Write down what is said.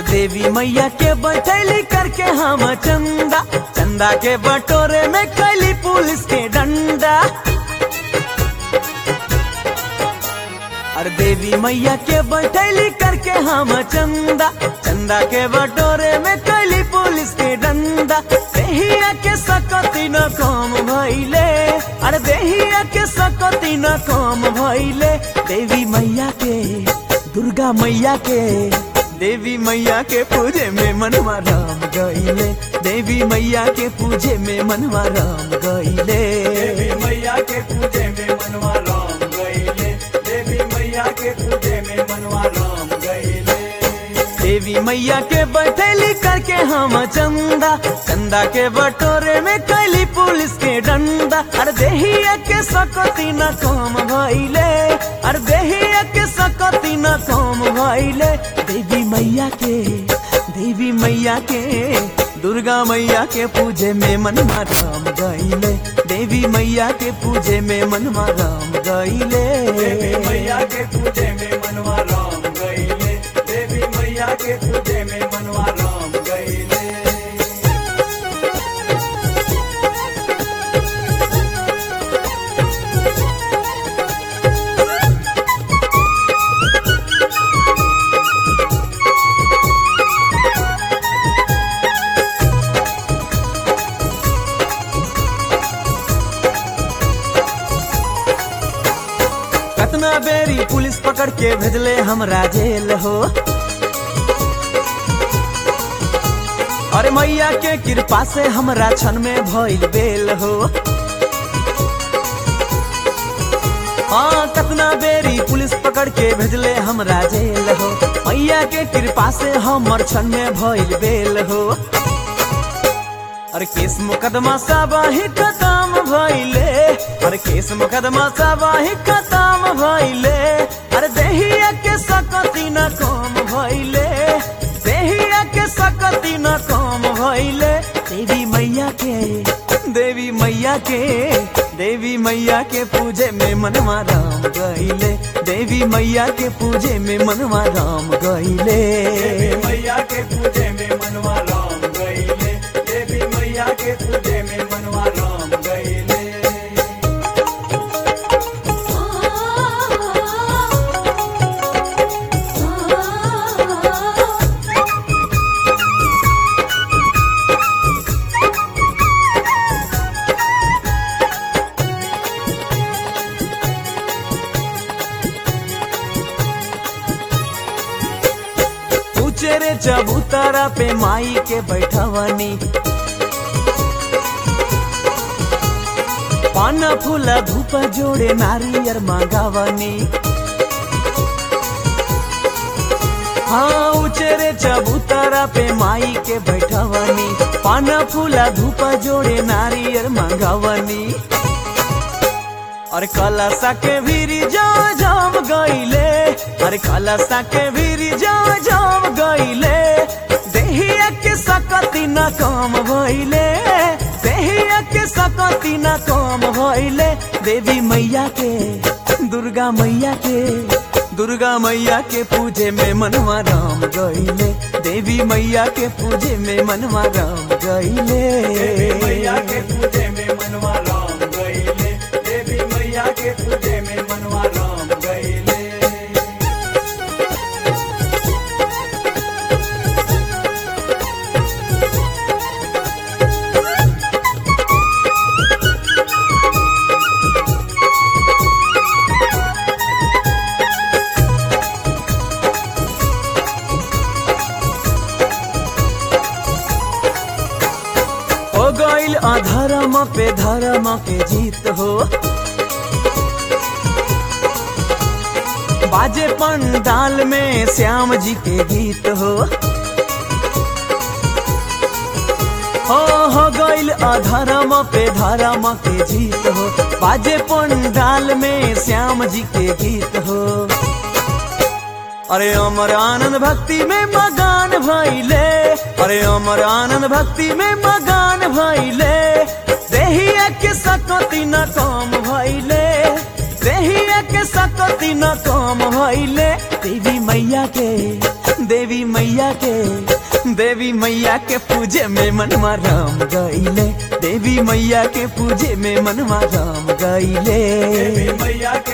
देवी मैया के बैठैली करके हम चंदा चंदा के बटोरे में कैली पुलिस के डंडा अरे देवी मैया के बैठैली करके हम चंदा चंदा के बटोरे में कैली पुलिस के डंडा देहिया के सकती न कम भइले अरे देहिया के सकती न कम भइले देवी मैया के दुर्गा मैया के देवी मैया के पूजे में मनवा राम गईले देवी मैया के पूजे में मनवा राम गईले देवी मैया के पूजे में मनवा राम गईले देवी मैया के पूजे में मनवा राम गईले देवी मैया के बैठेली करके हम चंदा चंदा के बटोरे में कैली पुलिस के डंडा अरे देहिया के सकती न कम भइले अरे देहिया के सकती न कम भइले देवी मैया के देवी मैया के दुर्गा मैया के पूजे में मनवा राम गईले देवी मैया के पूजे में मनवा राम गईले देवी मैया के पूजे में मनवा राम गईले देवी मैया के पूजे में मनवा राम गईले कतना बेरी पुलिस पकड़ के भेजले हमरा जेल हो अरे मैया के कृपा से हमरा क्षण में भइल बेल हो हाँ कतना बेरी पुलिस पकड़ के भेजले हमरा जेल हो मैया के कृपा से हमर क्षण में भइल बेल हो अरे केस मुकदमा साबाही खत्म भइले अरे केस मुकदमा साबाही खत्म भइले अरे देहिया के सकती न कम भइले देहिया के सकती न कम भइले देवी मैया के देवी मैया के देवी मैया के पूजे में मनवा राम गईले देवी मैया के पूजे में मनवा राम गईले देवी मैया के पूजे में मनवा राम गईले देवी मैया के पूजे में मनवा राम गईले ऊंचे रे चबूतरा पे माई के बैठवनी पान फूल धूप जोड़े नारियर मांगावनी हाँ ऊंचे रे चबूतरा पे माई के बैठवनी पान फूल धूप जोड़े नारियर मांगावनी अरे कलसा के भीरी जा जाम गईले अरे कलसा के भीरी जा जाम गईले देहिया के सकती न कम भइले देहिया के सकती न कम भइले देवी मैया के दुर्गा मैया के दुर्गा मैया के पूजे में मनवा राम गईले देवी मैया के पूजे में मनवा राम गईले देवी मैया के पूजे में मनवा राम गईले देवी मैया के पूजे में मनवा राम गईले हो गईल अधर्म पे धर्म के जीत हो बाजे पंडाल में श्याम जी के गीत हो हो हो गईल अधर्म पे धर्म के जीत हो बाजे पंडाल में श्याम जी के गीत हो अरे अमर आनंद भक्ति में मगान भइले अरे अमर आनंद भक्ति में मगान भइले देहिया के सकती न कम भइले देहिया के सकती सकती न काम भइले देवी मैया के देवी मैया के देवी मैया के पूजे में मनवा राम गईले देवी मैया के पूजे में मनवा राम गईले देवी मैया